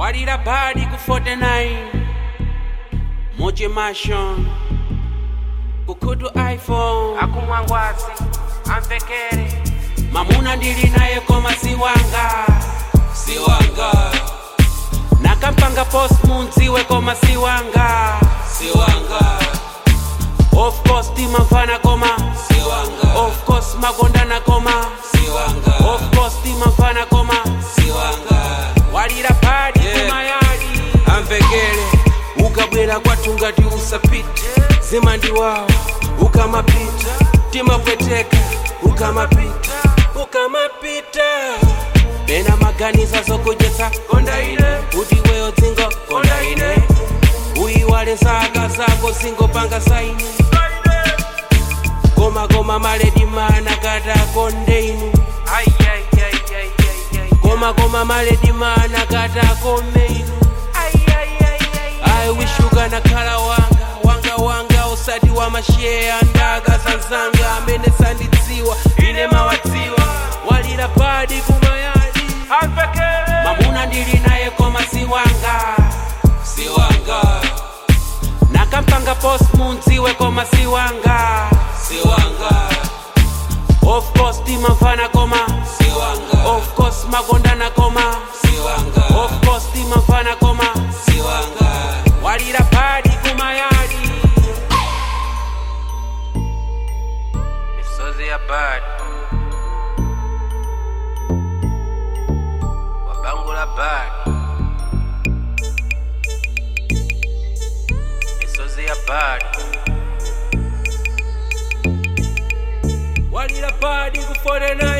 walira badi ku 49 moche mashon kukhutu iphone akumwangwazi amvekere mamuna ndili naye koma siwanga siwanga nakampanga post munziwe koma siwanga siwanga of course timamvana koma siwanga of course makondana koma siwanga of course timamvana koma siwanga walira padi Yeah. kumayadi amvekere ukabwera kwathu ngati usapite zimandiwawa ukamapita timapweteka ukamapita ukamapita pena maganiza zokujetsa konda ine kuti weyo dzingo konda ine uyiwale zaka zako zingopanga saini koma koma maledi mana kata konde inu koma koma maledi mana kata kome inu i wish ukanakhala wanga wanga wanga usati wa masheya ndaga zanzanga amene sandidziwa ine mawadziwa walira padi kumayadi mamuna ndili naye koma siwanga siwanga nakampanga post munziwe koma siwanga siwanga of course timamvana koma siwanga of course makondana koma siwanga of course timamvana koma siwanga walira padi kumayadi misozi ya bad wabangula bad misozi ya bad walira padi ku 49